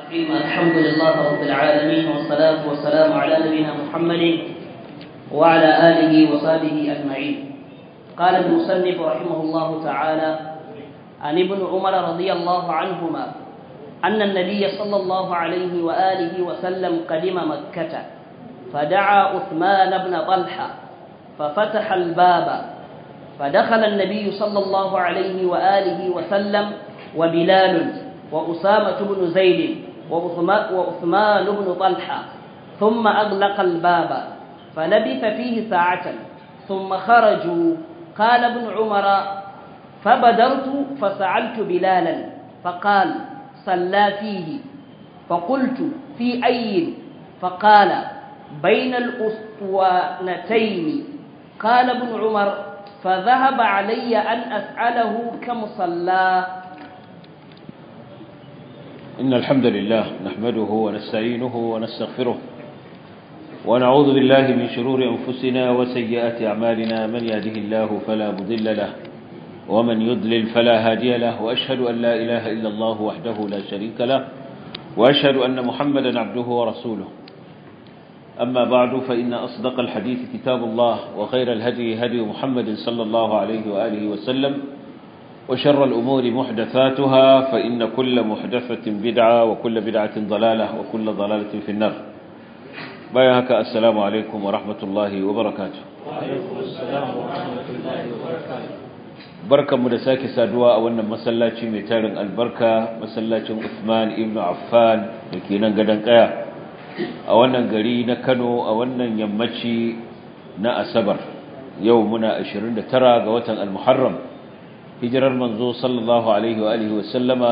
الرحيم الحمد لله رب العالمين والصلاة والسلام على نبينا محمد وعلى آله وصحبه أجمعين قال المصنف رحمه الله تعالى عن ابن عمر رضي الله عنهما أن النبي صلى الله عليه وآله وسلم قدم مكة فدعا عثمان بن طلحة ففتح الباب فدخل النبي صلى الله عليه وآله وسلم وبلال وأسامة بن زيد وعثمان بن طلحة ثم أغلق الباب فلبث فيه ساعة ثم خرجوا قال ابن عمر فبدرت فسألت بلالا فقال صلى فيه فقلت في أي فقال بين الأسطوانتين قال ابن عمر فذهب علي أن أسأله كم صلى إن الحمد لله نحمده ونستعينه ونستغفره ونعوذ بالله من شرور أنفسنا وسيئات أعمالنا من يهده الله فلا مضل له ومن يضلل فلا هادي له وأشهد أن لا إله إلا الله وحده لا شريك له وأشهد أن محمدا عبده ورسوله أما بعد فإن أصدق الحديث كتاب الله وخير الهدي هدي محمد صلى الله عليه وآله وسلم وشر الأمور محدثاتها فإن كل محدثة بدعة وكل بدعة ضلالة وكل ضلالة في النار بايهك السلام عليكم ورحمة الله وبركاته وعليكم السلام ورحمة الله وبركاته barkan mu da sake saduwa a wannan masallaci mai tarin albarka masallacin Uthman ibn Affan da ke nan gadon kaya a wannan gari na Kano a wannan yammaci na Asabar yau muna 29 ga watan Al-Muharram hijirar manzo sallallahu alaihi wa alihi wa sallama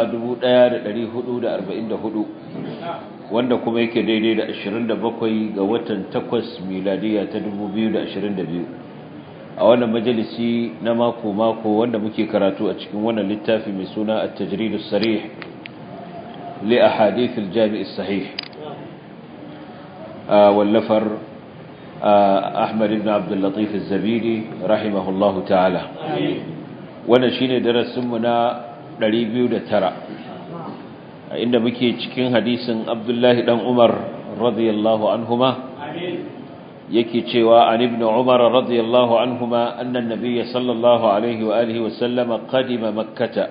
1444 wanda kuma yake daidai da 27 ga watan 8 miladiya ta 2022 a wannan majalisi na mako-mako wanda muke karatu a cikin wannan littafi mai suna at-tajrid as-sarih li ahadith al-jami' as-sahih wallafar Ahmad ibn Abdul Latif az-Zabidi rahimahullahu ta'ala wannan shine darasin mu na 209 inda muke cikin hadisin Abdullahi dan Umar radiyallahu anhuma yake cewa an ibn umar radiyallahu anhuma anna an-nabiy sallallahu alaihi wa alihi wa sallam qadima makkah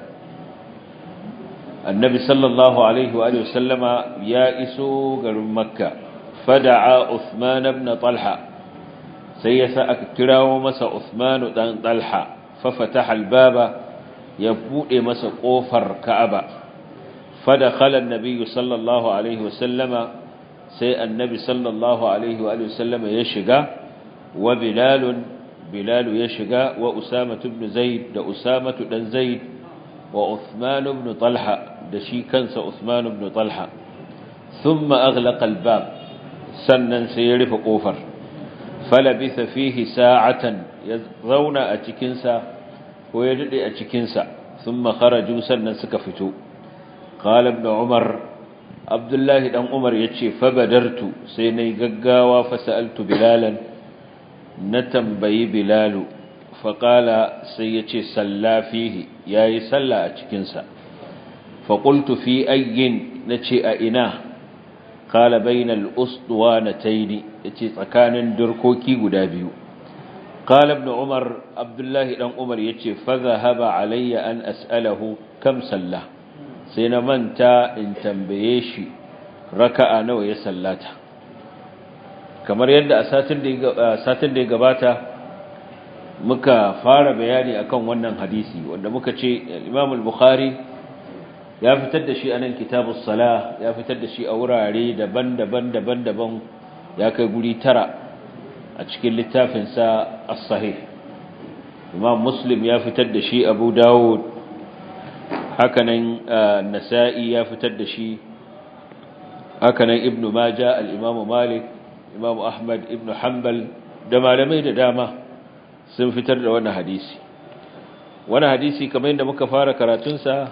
annabi sallallahu alaihi wa alihi wa sallama ya iso garin makka fada'a uthman ibn talha sai ya sa aka kirawo masa uthman dan talha fa fataha al-baba ya bude masa kofar ka'aba fadakhala an-nabiy sallallahu alaihi wa sallama sai annabi sallallahu alaihi wa sallama ya shiga wa bilalun bilalu ya shiga wa usama ibn zaid da usama dan zaid wa uthman ibn talha da shi kansa uthman ibn talha thumma aghlaqa albab sannan sai ya rufe kofar falabitha fihi sa'atan ya zauna a cikin sa ko ya dade a cikin sa thumma kharaju sannan suka fito qala ibn umar abdullahi dan umar ya ce fabadartu sai na yi gaggawa fasa'altu bilalan na tambayi bilalu faƙala sai ya ce sallafihi ya yi salla a cikinsa faƙultu fi ayyin na ce a ina ƙala bainal usduwa na taini ya ce tsakanin durkoki guda biyu ƙala ibn umar abdullahi dan umar ya ce faza haba alayya an as'alahu kam sallah sai na manta in tambaye shi raka'a nawa ya sallata kamar yadda a satin da ya gabata muka fara bayani akan wannan hadisi wanda muka ce Imam al-Bukhari ya fitar da shi a nan kitabus sala ya fitar da shi a wurare daban-daban daban-daban ya kai guri tara a cikin littafinsa as-sahih Imam Muslim ya fitar da shi Abu Dawud hakanan nasa'i ya fitar da shi hakanan ibnu maja al-imam malik imam ahmad ibnu hanbal da malamai da dama sun fitar da wannan hadisi wannan hadisi kamar yadda muka fara karatunsa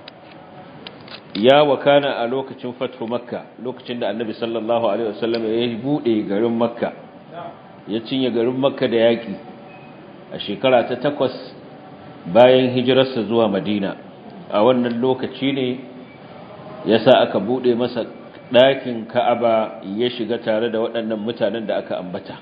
ya wakana a lokacin fathu makka lokacin da annabi sallallahu alaihi wasallam ya bude garin makka ya cinye garin makka da yaki a shekara ta takwas bayan hijirarsa zuwa madina a wannan lokaci ne yasa aka bude masa ɗakin Ka'aba ya shiga tare da waɗannan mutanen da aka ambata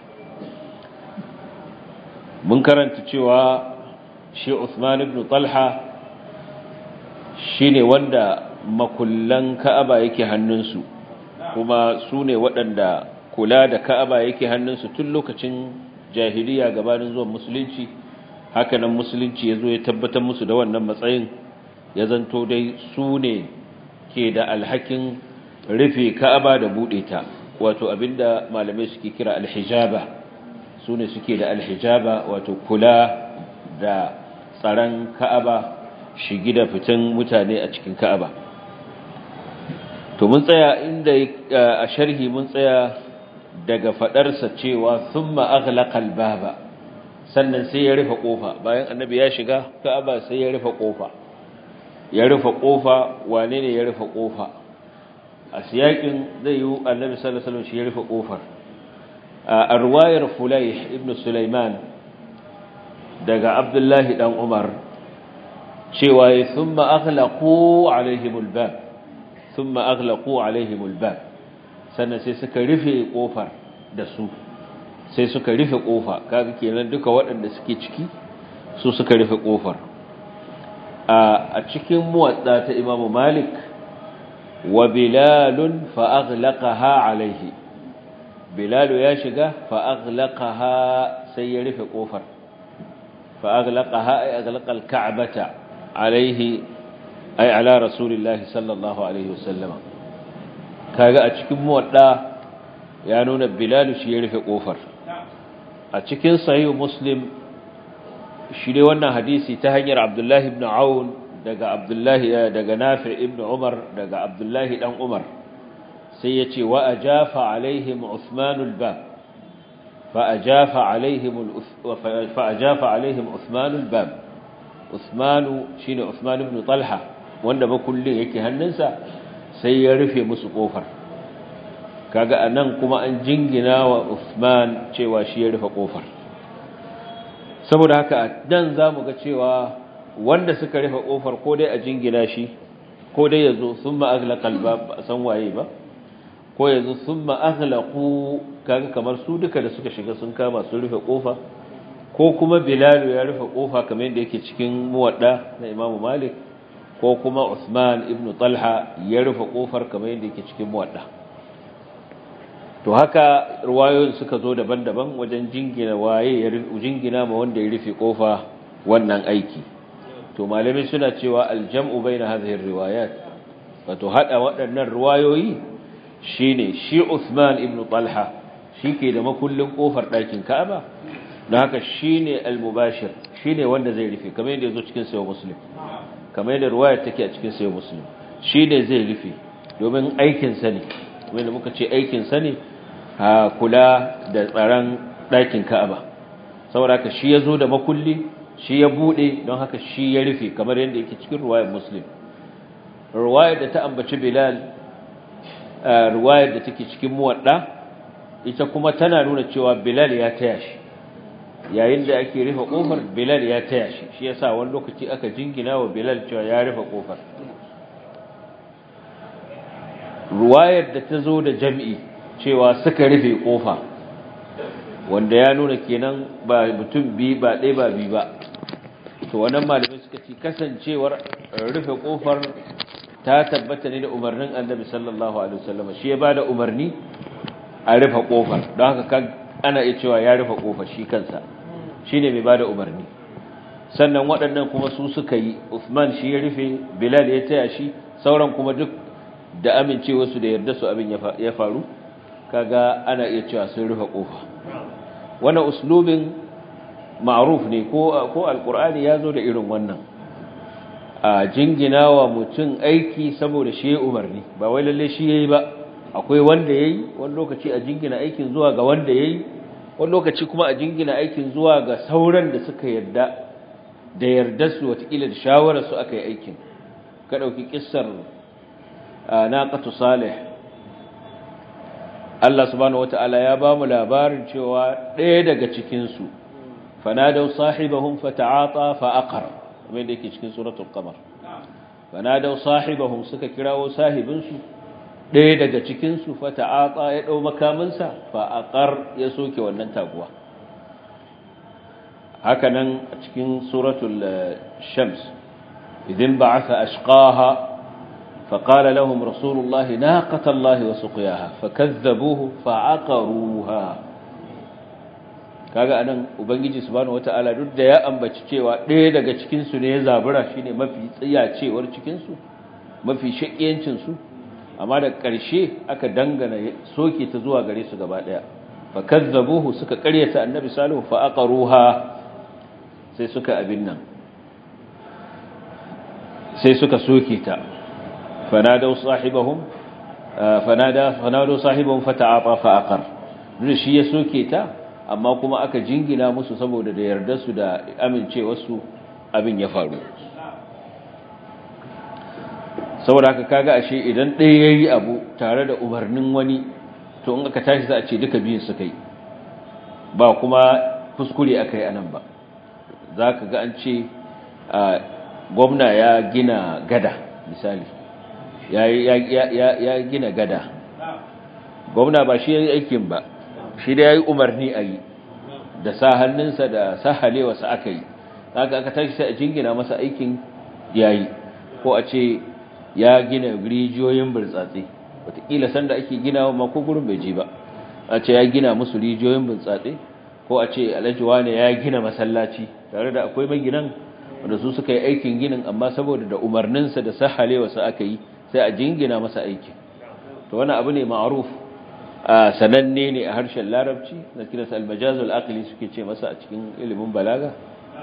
mun karanta cewa shi Uthman ibn Talha shine wanda makullan Ka'aba yake hannunsu kuma su ne waɗanda kula da Ka'aba yake hannunsu tun lokacin jahiliya gabanin zuwan musulunci hakanan musulunci ya zo ya tabbatar musu da wannan matsayin ya zanto dai su ne ke da alhakin rufe Ka'aba da buɗe ta wato abinda malamai suke kira alhijaba su ne suke da alhijaba wato kula da tsaron Ka'aba shigi da fitan mutane a cikin Ka'aba to mun tsaya inda a sharhi mun tsaya daga fadarsa cewa thumma aghlaqal baba sannan sai ya rufe kofa bayan annabi ya shiga Ka'aba sai ya rufe kofa ya rufe kofa wane ne ya rufe kofa a siyakin zai yi annabi sallallahu alaihi wasallam shi ya rufe kofar a arwayar fulayh ibn sulaiman daga abdullahi dan umar cewa thumma aghlaqu alaihimul bab thumma aghlaqu alaihimul bab sannan sai suka rufe kofar da su sai suka rufe kofa kaga kenan duka waɗanda suke ciki su suka rufe kofar a cikin muwadda ta imamu malik wa bilalun fa aghlaqaha alaihi bilalu ya shiga fa aghlaqaha sai ya rufe kofar fa aghlaqaha ay aghlaqa al-ka'bata alaihi ay ala rasulillahi sallallahu alaihi wasallama kaga a cikin muwadda ya nuna bilalu shi ya rufe kofar a cikin sahih muslim shi dai wannan hadisi ta hanyar abdullahi ibn aun daga abdullahi daga nafi ibn umar daga abdullahi dan umar sai ya ce wa ajafa alaihim usmanul bab fa ajafa alaihim fa ajafa alaihim usmanul bab usmanu shine usman ibn talha wanda ba kullun yake hannunsa sai ya rufe musu kofar kaga anan kuma an jingina wa usman cewa shi ya rufe kofar saboda haka dan zamu ga cewa wanda suka rufe kofar ko dai a jingina shi ko dai yazo thumma aghlaqal bab ba san waye ba ko yazo thumma aghlaqu kaga kamar su duka da suka shiga sun kama sun rufe kofa ko kuma bilal ya rufe kofa kamar yadda yake cikin muwadda na imamu malik ko kuma usman ibn talha ya rufe kofar kamar yadda yake cikin muwadda to haka ruwayoyin suka zo daban-daban wajen jingina waye ya jingina ma wanda ya rufe kofa wannan aiki to malamai suna cewa aljam'u baina hadhihi riwayat wato hada waɗannan riwayoyi shine shi Uthman ibn Talha shike da makullin kofar ɗakin Ka'aba don haka shine al-mubashir shine wanda zai rufe kamar yadda yazo cikin sahih Muslim kamar yadda riwayar take a cikin sahih Muslim shine zai rufe domin aikin sa ne kamar da muka ce aikin sa ne ha kula da tsaron ɗakin Ka'aba saboda haka shi yazo da makulli shi ya bude don haka shi ya rufe kamar yadda yake cikin ruwayar muslim ruwayar da ta ambaci bilal ruwayar da take cikin muwadda ita kuma tana nuna cewa bilal ya taya shi yayin da ake rufe kofar bilal ya taya shi shi yasa wani lokaci aka jingina wa bilal cewa ya rufe kofar ruwayar da ta zo da jam'i cewa suka rufe kofa wanda ya nuna kenan ba mutum bi ba ɗaya ba bi ba to wannan malamai suka ci kasancewar rufe kofar ta tabbata ne da umarnin annabi sallallahu alaihi wasallam shi ya bada umarni a rufe kofar don haka kan ana iya cewa ya rufe kofar shi kansa shine mai bada umarni sannan waɗannan kuma su suka yi Uthman shi ya rufe Bilal ya taya shi sauran kuma duk da amincewa su da yarda su abin ya faru kaga ana iya cewa sun rufe kofa wannan uslubin ma'ruf ne ko ko alqur'ani yazo da irin wannan a jinginawa mutum aiki saboda shi umarni ba wai lalle shi yayi ba akwai wanda yayi wani lokaci a jingina aikin zuwa ga wanda yayi wani lokaci kuma a jingina aikin zuwa ga sauran da suka yarda da yardar su watakila da shawarar su aka yi aikin ka dauki kissar naqatu salih Allah subhanahu wataala ya ba mu labarin cewa ɗaya daga cikin su fanadaw sahibahum fata'ata fa aqar kamar da yake cikin suratul qamar fanadau sahibahum suka kirawo sahibinsu ɗaya daga cikinsu fata'ata ya ɗau makaminsa fa'aƙar ya soke wannan taguwa hakanan a cikin suratul shams idin ba'atha ashqaha فقال لهم رسول الله ناقة الله وسقياها فكذبوه فعقروها kaga anan ubangiji subhanahu wataala duk da ya ambaci cewa ɗaya daga cikin su ne ya zabura shine mafi tsiyacewar cikin su mafi shakiyancin su amma da ƙarshe aka dangana soke ta zuwa gare su gaba ɗaya fa kazzabuhu suka ƙaryata annabi salihu fa aqaruha sai suka abin nan sai suka soke ta fanadau sahibahum fanada fanadu sahibahum fata'ata fa aqar duk shi ya soke ta amma kuma aka jingina musu saboda da yarda su da amincewarsu abin ya faru saboda haka kaga ashe idan ɗaya yayi abu tare da umarnin wani to in aka tashi za a ce duka biyun suka yi ba kuma kuskure aka yi anan ba za ka ga an ce gwamna ya gina gada misali ya gina gada gwamna ba shi ya yi aikin ba shi da ya yi umarni a yi da sa hannunsa da sahalewarsa aka yi haka aka tashi sai a jingina masa aikin ya yi ko a ce ya gina rijiyoyin burtsatse wataƙila sanda ake gina wa mako gurin bai ji ba a ce ya gina musu rijiyoyin burtsatse ko a ce alhaji wane ya gina masallaci tare da akwai maginan wanda su suka yi aikin ginin amma saboda da umarninsa da sahalewarsa aka yi sai a jingina masa aikin to wani abu ne ma'aruf sananne ne a harshen larabci na kiransa almajazul aqli suke ce masa a cikin ilimin balaga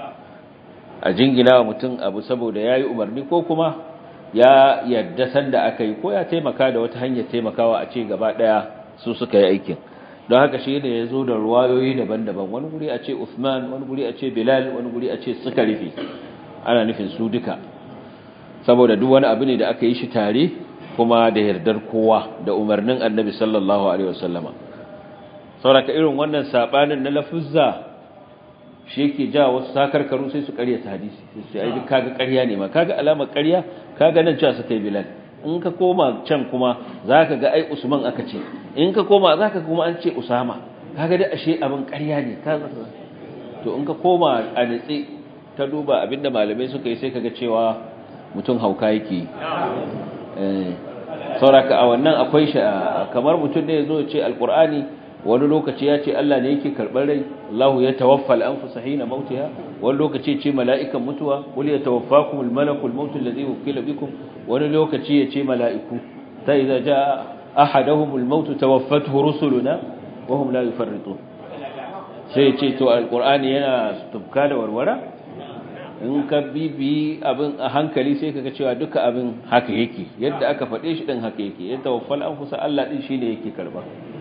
a jingina wa mutum abu saboda yayi umarni ko kuma ya yadda sanda aka yi ko ya taimaka da wata hanyar taimakawa a ce gaba daya su suka yi aikin don haka shi ne ya zo da ruwayoyi daban-daban wani guri a ce Uthman wani guri a ce Bilal wani guri a ce suka rufe ana nufin su duka saboda duk wani abu ne da aka yi shi tare kuma da yardar kowa da umarnin annabi sallallahu alaihi wasallama sauraka irin wannan sabanin na lafuzza shi yake ja wasu sakarkaru sai su ƙarya ta hadisi sai su ai kaga ƙarya ne ma kaga alamar ƙarya kaga nan cewa suka yi bilal in ka koma can kuma zaka ga ai usman aka ce in ka koma zaka kuma an ce usama kaga dai ashe abin ƙarya ne kaga to in ka koma a nitsi ta duba abinda malamai suka yi sai kaga cewa mutum hauka yake eh sauraka a wannan akwai shi kamar mutum ne yazo ya ce alqur'ani wani lokaci ya ce Allah ne yake karɓar rai Allahu ya tawaffa al-anfusa hina mautiha wani lokaci ce mala'ikan mutuwa wali ya tawaffakum al-malakul maut alladhi wukila bikum wani lokaci ya ce mala'iku ta idza jaa ahaduhum al-maut tawaffathu rusuluna wa hum la yufarritun sai ce to alqur'ani yana tufka da warwara in ka bibi abin a hankali sai kaga cewa duka abin haka yake yadda aka faɗe shi din haka yake ya tawaffal anfusa Allah din shine yake karba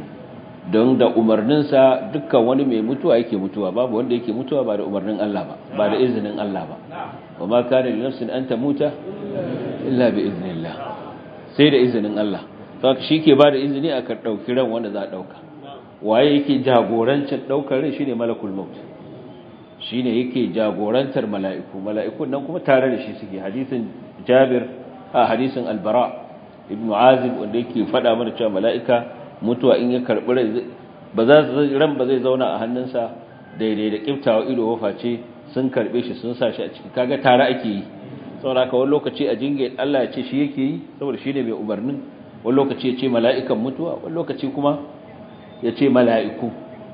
don da umarninsa dukkan wani mai mutuwa yake mutuwa babu wanda yake mutuwa ba da umarnin Allah ba ba da izinin Allah ba wa ma kana li nafsin an tamuta illa bi iznillah sai da izinin Allah saboda ke ba da izini a kan dauki ran wanda za a dauka waye yake jagorancin daukar rai shine malakul maut shine yake jagorantar mala'iku mala'ikun nan kuma tare da shi suke hadisin Jabir a hadisin Al-Bara ibn Azib wanda yake faɗa mana cewa mala'ika mutuwa in ya karɓi rai ba za ran ba zai zauna a hannunsa daidai da kiftawa ido waface sun karɓe shi sun sa shi a ciki kaga tare ake yi saboda haka wani lokaci a jinge Allah ya ce shi yake yi saboda shi ne mai umarnin wani lokaci ya ce mala'ikan mutuwa wani lokaci kuma ya ce mala'iku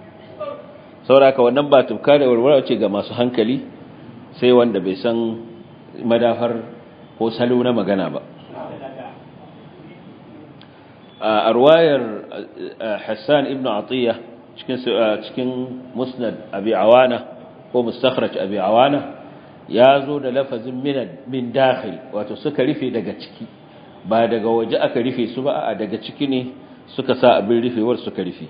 saboda haka wannan ba tufka da warwara ce ga masu hankali sai wanda bai san madafar ko salo na magana ba a ruwayar Hassan ibn Atiyya cikin cikin Musnad Abi Awana ko Mustakhraj Abi Awana ya zo da lafazin min min dakhil wato suka rufe daga ciki ba daga waje aka rufe su ba a daga ciki ne suka sa abin rufewar suka rufe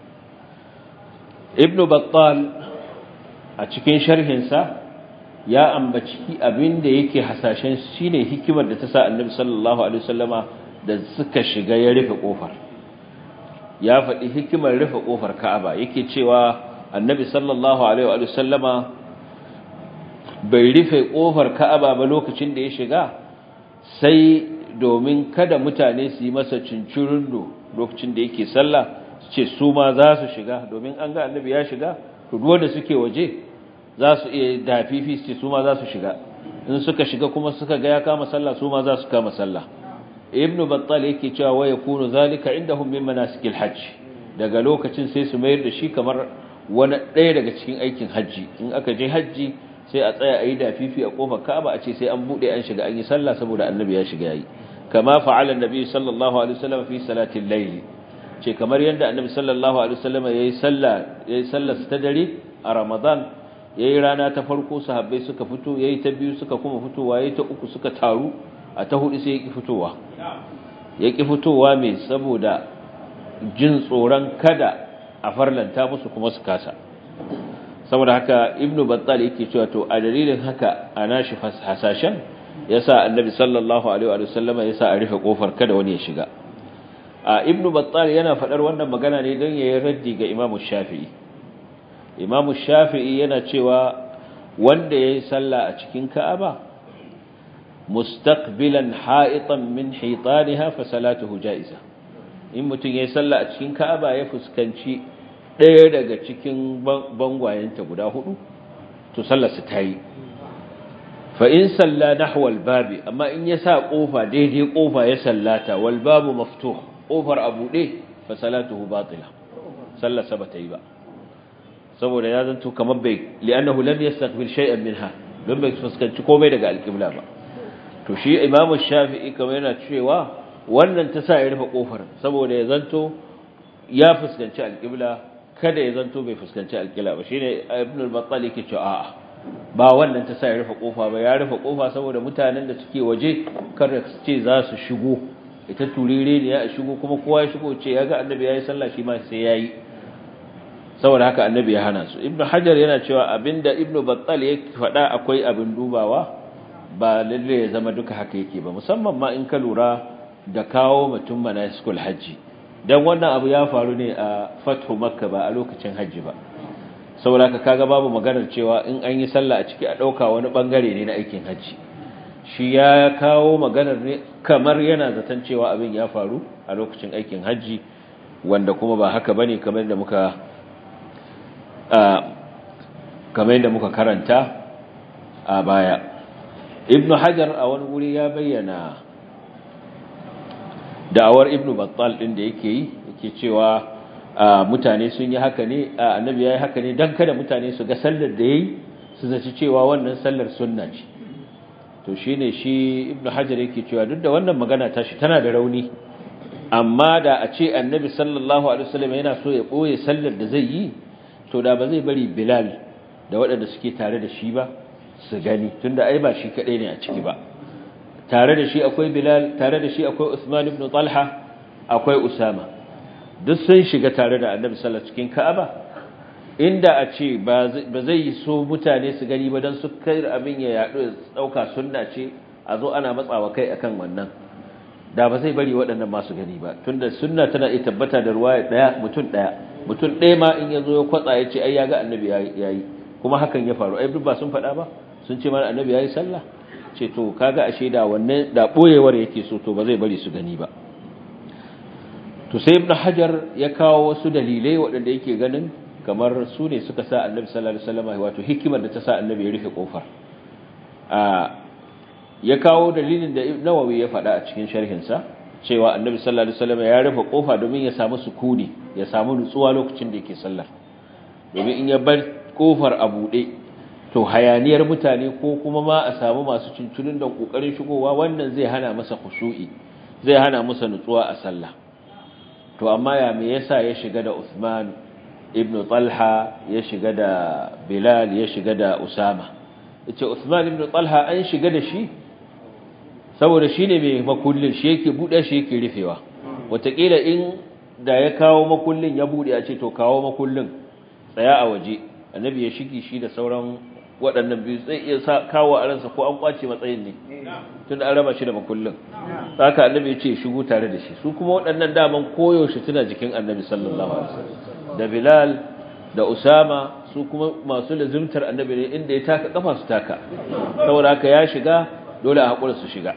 Ibn Battal a cikin sharhinsa ya ambaci abin da yake hasashen shine hikimar da ta sa Annabi sallallahu alaihi wasallama da suka shiga ya rufe kofar ya faɗi hikimar rufe kofar Ka'aba yake cewa Annabi sallallahu alaihi wa sallama bai rufe kofar Ka'aba ba lokacin da ya shiga sai domin kada mutane su yi masa cincirindo lokacin da yake sallah su ce su ma za su shiga domin an ga annabi ya shiga to duk wanda suke waje za su iya dafifi su ce su ma za su shiga in suka shiga kuma suka ga ya kama sallah su ma za su kama sallah ibn battal yake cewa wa yakunu zalika indahum min manasikil hajj daga lokacin sai su mayar da shi kamar wani ɗaya daga cikin aikin hajji in aka je hajji sai a tsaya a yi dafifi a kofar Ka'aba a ce sai an bude an shiga an yi sallah saboda annabi ya shiga yayi kama fa'ala annabi sallallahu alaihi wasallam fi salatil layl ce kamar yadda annabi sallallahu alaihi wasallam yayi sallah yayi sallar ta dare a Ramadan yayi rana ta farko sahabbai suka fito yayi ta biyu suka kuma fitowa yayi ta uku suka taru a ta hudu sai yaki fitowa yaki fitowa me saboda jin tsoron kada a farlanta musu kuma su kasa saboda haka ibnu battal yake cewa to a dalilin haka a nashi hasashen yasa annabi sallallahu alaihi wa sallama yasa a rufe kofar kada wani ya shiga a ibnu battal yana fadar wannan magana ne don yayin raddi ga imamu shafi'i imamu shafi'i yana cewa wanda yayi sallah a cikin ka'aba mustaqbilan ha'itan min hitaniha fa salatuhu ja'iza in mutum yayi sallah a cikin ka'aba ya fuskanci ɗaya daga cikin bangwayenta guda hudu to sallarsa ta yi fa in salla nahwal babi amma in ya sa kofa daidai kofa ya sallata wal babu maftuh kofar a buɗe fa salatuhu batila sallarsa ba ta yi ba saboda ya zanto kamar bai li'annahu lam yastaqbil shay'an minha don bai fuskanci komai daga alƙibla ba to shi imamu shafi'i kamar yana cewa wannan ta sa ya rufe kofar saboda ya zanto ya fuskanci alƙibla kada ya zanto bai fuskanci alƙibla ba shine ibn al-battal yake cewa a'a ba wannan ta sa ya rufe kofa ba ya rufe kofa saboda mutanen da suke waje kar su ce za su shigo ita turire ne ya shigo kuma kowa ya shigo ce ya ga annabi yayi sallah shi ma sai yayi saboda haka annabi ya hana su ibn hajar yana cewa abinda ibn battal ya faɗa akwai abin dubawa ba lalle ya zama duka haka yake ba musamman ma in ka lura da kawo mutum manasikul hajji dan wannan abu ya faru ne a fathu makka ba a lokacin hajji ba saboda ka kaga babu maganar cewa in an yi sallah a ciki a dauka wani bangare ne na aikin hajji shi ya kawo maganar ne kamar yana zaton cewa abin ya faru a lokacin aikin hajji wanda kuma ba haka bane kamar da muka kamar da muka karanta a baya ibnu hajar a wani wuri ya bayyana da'awar ibnu battal din da yake yi yake cewa mutane sun yi haka ne annabi yayi haka ne dan kada mutane su ga sallar da yayi su zaci cewa wannan sallar sunna ce to shine shi ibnu hajar yake cewa duk da wannan magana tashi tana da rauni amma da a ce annabi sallallahu alaihi wasallam yana so ya boye sallar da zai yi to da ba zai bari bilal da waɗanda suke tare da shi ba su gani tunda ai ba shi kadai ne a ciki ba tare da shi akwai Bilal tare da shi akwai Usman ibn Talha akwai Usama duk sun shiga tare da Annabi sallallahu cikin Ka'aba inda a ce ba zai so mutane su gani ba dan su kai abin ya yado dauka sunna ce a zo ana matsawa kai akan wannan da ba zai bari waɗannan masu gani ba tunda sunna tana iya tabbata da ruwaya daya mutum daya mutum ɗaya ma in yazo ya kwatsa ya ce ai ya ga Annabi yayi kuma hakan ya faru ai duk ba sun faɗa ba sun ce mana Annabi yayi sallah ce to kaga ashe da wannan da boyewar yake so to ba zai bari su gani ba to sai ibnu hajar ya kawo wasu dalilai waɗanda yake ganin kamar su ne suka sa annabi sallallahu alaihi wasallam wato hikimar da ta sa annabi ya rufe kofar a ya kawo dalilin da nawawi ya faɗa a cikin sharhin sa cewa annabi sallallahu alaihi wasallam ya rufe kofa domin ya samu sukuni ya samu nutsuwa lokacin da yake sallar domin in ya bar kofar a buɗe to hayaniyar mutane ko kuma ma a samu masu cincinin da kokarin shigowa wannan zai hana masa khushu'i zai hana masa nutsuwa a sallah to amma ya me yasa ya shiga da Uthman ibn Talha ya shiga da Bilal ya shiga da Usama yace Uthman ibn Talha an shiga da shi saboda shine mai makullin shi yake bude shi yake rufewa wataƙila in da ya kawo makullin ya bude a ce to kawo makullin tsaya a waje annabi ya shigi shi da sauran waɗannan biyu zai iya kawo a ransa ko an kwace matsayin ne tun da an raba shi da makullin haka annabi ya ce shigo tare da shi su kuma waɗannan daman koyaushe tuna jikin annabi sallallahu alaihi wasallam da bilal da usama su kuma masu lazimtar annabi ne inda ya taka kafa su taka saboda haka ya shiga dole a haƙura su shiga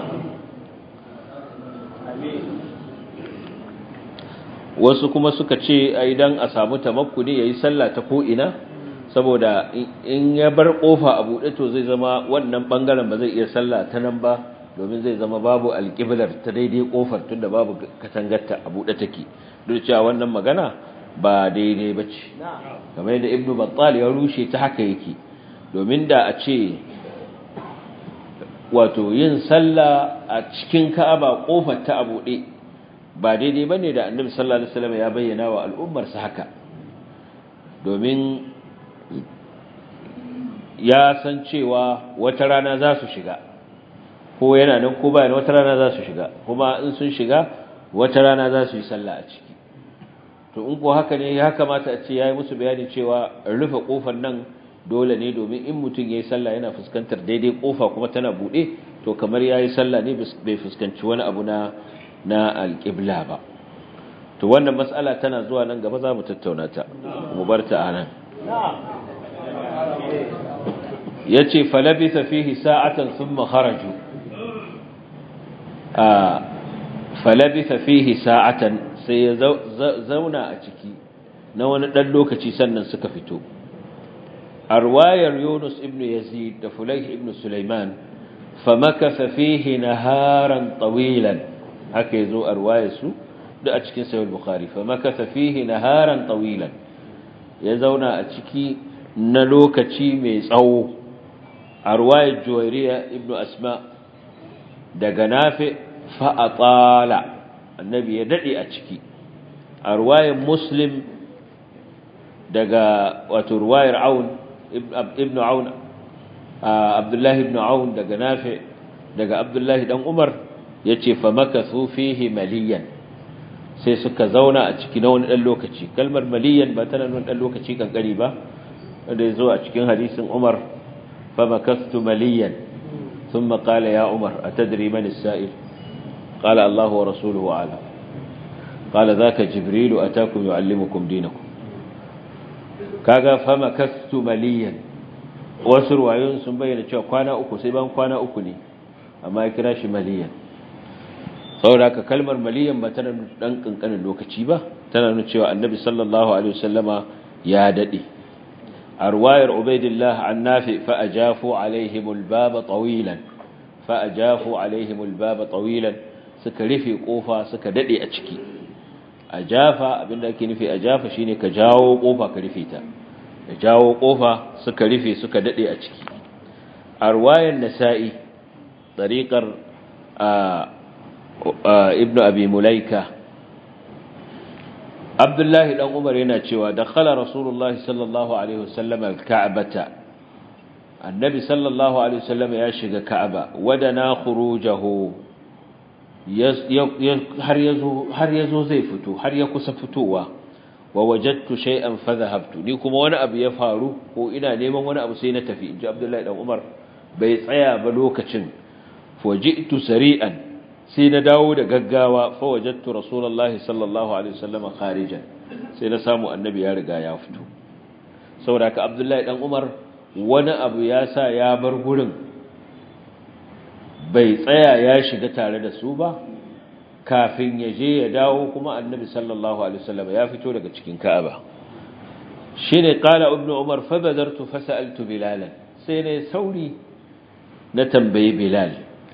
wasu kuma suka ce idan a samu tamakkuni ya yi sallah ta ko'ina saboda in ya bar ƙofa a buɗe to zai zama wannan ɓangaren ba zai iya sallah ta nan ba domin zai zama babu alƙiblar ta daidai ƙofar tun da babu katangarta a buɗe take duk cewa wannan magana ba daidai ba ce kamar yadda ibnu battal ya rushe ta haka yake domin da a ce wato yin sallah a cikin ka'aba ƙofar ta a buɗe ba daidai bane da annabi sallallahu alaihi wasallam ya bayyana wa al'ummarsa haka domin ya san cewa wata rana za su shiga ko yana nan ko bayan wata rana za su shiga kuma in sun shiga wata rana za su yi sallah a ciki to in ko haka ne ya kamata a ce yayi musu bayani cewa rufe kofar nan dole ne domin in mutum yayi sallah yana fuskantar daidai kofa kuma tana bude to kamar yayi sallah ne bai fuskanci wani abu na na alqibla ba to wannan mas'ala tana zuwa nan gaba za mu tattauna ta mu bar ta anan yace falabisa fihi sa'atan thumma kharaju a falabisa fihi sa'atan sai ya zauna a ciki na wani dan lokaci sannan suka fito arwayar Yunus ibn Yazid da Fulayh ibn Sulaiman famakatha fihi naharan tawilan haka yazo arwayar su da a cikin sahih bukhari famakatha fihi naharan tawilan ya zauna a ciki na lokaci mai tsawo arwayar Juwayriya ibn Asma daga Nafi fa atala annabi ya dade a ciki arwayar Muslim daga wato ruwayar Aun ibn Aun Abdullah ibn Aun daga Nafi daga Abdullah dan Umar yace fa makathu fihi maliyan sai suka zauna a ciki na wani dan lokaci kalmar maliyan ba tana nuna dan lokaci kankari ba wanda yazo a cikin hadisin Umar fa makathtu maliyan thumma qala ya Umar atadri man as-sa'il qala Allah wa rasuluhu a'lam qala dhaka jibril atakum yuallimukum dinakum kaga fa makathtu maliyan wasu ruwayoyin sun bayyana cewa kwana uku sai ban kwana uku ne amma ya kira shi maliyan saboda haka kalmar maliyan ba tana dan kankanin lokaci ba tana nuna cewa annabi sallallahu alaihi wasallama ya dade a ruwayar ubaidillah an nafi fa ajafu alaihim albaba tawilan fa ajafu alaihim albaba tawilan suka rufe kofa suka dade a ciki ajafa abinda ake nufi ajafa shine ka jawo kofa ka rufe ta da jawo kofa suka rufe suka dade a ciki a ruwayar nasa'i tariqar ibnu abi mulaika abdullahi dan umar yana cewa dakhala rasulullahi sallallahu alaihi wasallam alka'bata annabi sallallahu alaihi wasallam ya shiga ka'aba wadana khurujahu har yazo har yazo zai fito har ya kusa fitowa wa wajadtu shay'an fa dhahabtu ni kuma wani abu ya faru ko ina neman wani abu sai na tafi inji abdullahi dan umar bai tsaya ba lokacin faji'tu sari'an sai na dawo da gaggawa fa wajadtu rasulullahi sallallahu alaihi wasallam kharijan sai na samu annabi ya riga ya fito saboda ka abdullahi dan umar wani abu ya sa ya bar gurin bai tsaya ya shiga tare da su ba kafin ya je ya dawo kuma annabi sallallahu alaihi wasallam ya fito daga cikin ka'aba shine qala ibnu umar fa badartu fa sa'altu bilalan sai ne sauri na tambayi bilal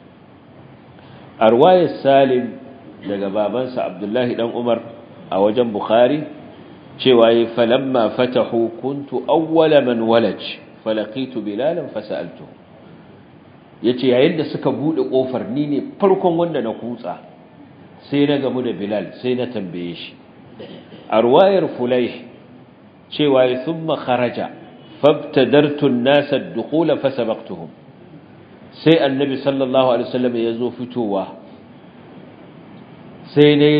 a ruwayar salim daga babansa abdullahi dan umar a wajen bukhari cewa yi falamma fatahu kuntu awwala man walaj falaqitu bilalan fasaltu yace yayin da suka bude kofar ni ne farkon wanda na kutsa sai na gamu da bilal sai na tambaye shi a ruwayar fulayh cewa yi thumma kharaja fabtadartu an-nasa ad-dukhula fasabaqtuhum sai annabi sallallahu alaihi wasallam ya zo fitowa sai na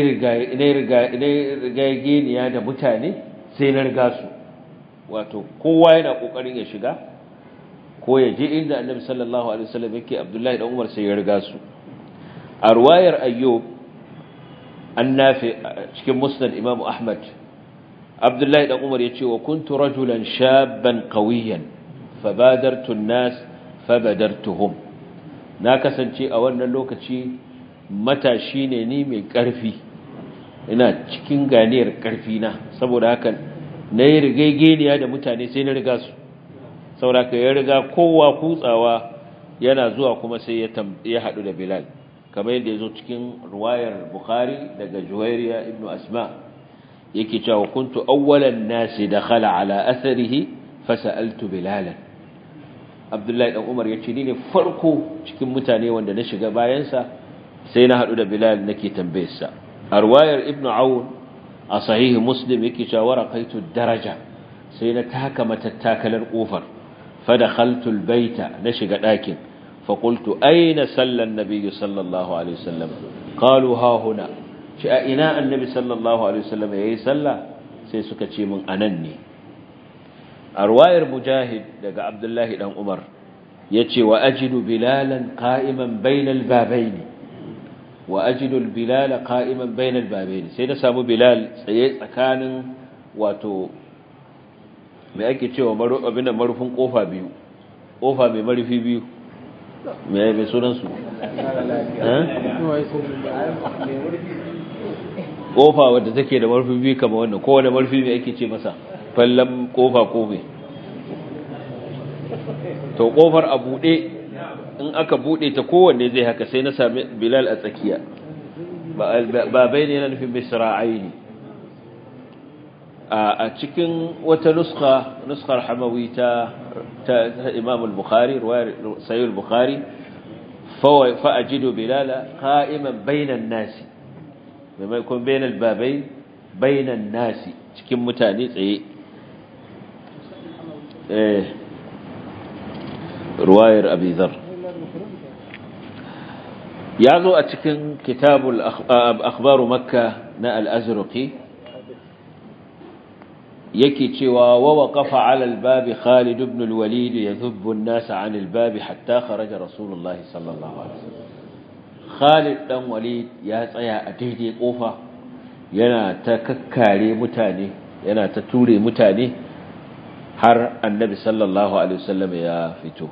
yi geniya da mutane sai na riga su wato kowa yana kokarin ya shiga ko ya je inda annabi sallallahu alaihi wasallam yake abdullahi dan umar sai ya riga su a ruwayar ayyub annafi cikin musnad imam ahmad abdullahi dan umar yace wa kuntu rajulan shabban qawiyan fabadartu an-nas fabadartuhum na kasance a wannan lokaci matashi ne ni mai ƙarfi ina cikin ganiyar ƙarfi na saboda haka na yi rigaigeniya da mutane sai na riga su saboda haka ya riga kowa kutsawa yana zuwa kuma sai ya haɗu da bilal kamar yadda ya zo cikin ruwayar bukhari daga juwairiya ibn asma yake cewa kuntu awwalan nasi dakhala ala atharihi fasaltu bilalan abdullahi dan umar yace ni ne farko cikin mutane wanda na shiga bayansa sai na hadu da bilal nake tambayarsa a ruwayar ibn aun a sahihi muslim yake cewa waraqaitu daraja sai na taka matattakalar kofar fa dakhaltu albayta na shiga dakin fa qultu ayna salla an-nabiy sallallahu alaihi wasallam qalu ha huna shi a ina annabi sallallahu alaihi wasallam yayi sallah sai suka ce min anan ne a ruwayar mujahid daga abdullahi dan umar yace wa ajidu bilalan qa'iman bainal babaini wa ajidu bilala qa'iman bainal babaini sai na samu bilal tsaye tsakanin wato me ake cewa maru abin da marufin kofa biyu kofa mai marufi biyu me mai sunan su kofa wadda take da marfi biyu kamar wannan kowane marfi mai ake ce masa fallan kofa ko me to kofar a buɗe in aka buɗe ta kowanne zai haka sai na sami bilal a tsakiya ba bai ne na nufin misra'ai ne a cikin wata nuska nuskar hamawi ta imam al-bukhari sayi al-bukhari fa'ajidu bilala qa'iman bainan nasi maimakon bainan babai bainan nasi cikin mutane tsaye ruwayar abizar ya zo a cikin kitabul akhbaru makka na al-azraqi yake cewa wa waqafa ala al-bab Khalid ibn al-Walid yadhubbu an-nas 'an al-bab hatta kharaja Rasulullah sallallahu alaihi wasallam Khalid dan Walid ya tsaya a daidai kofa yana ta kakkare mutane yana ta ture mutane har Annabi sallallahu alaihi wasallam ya fito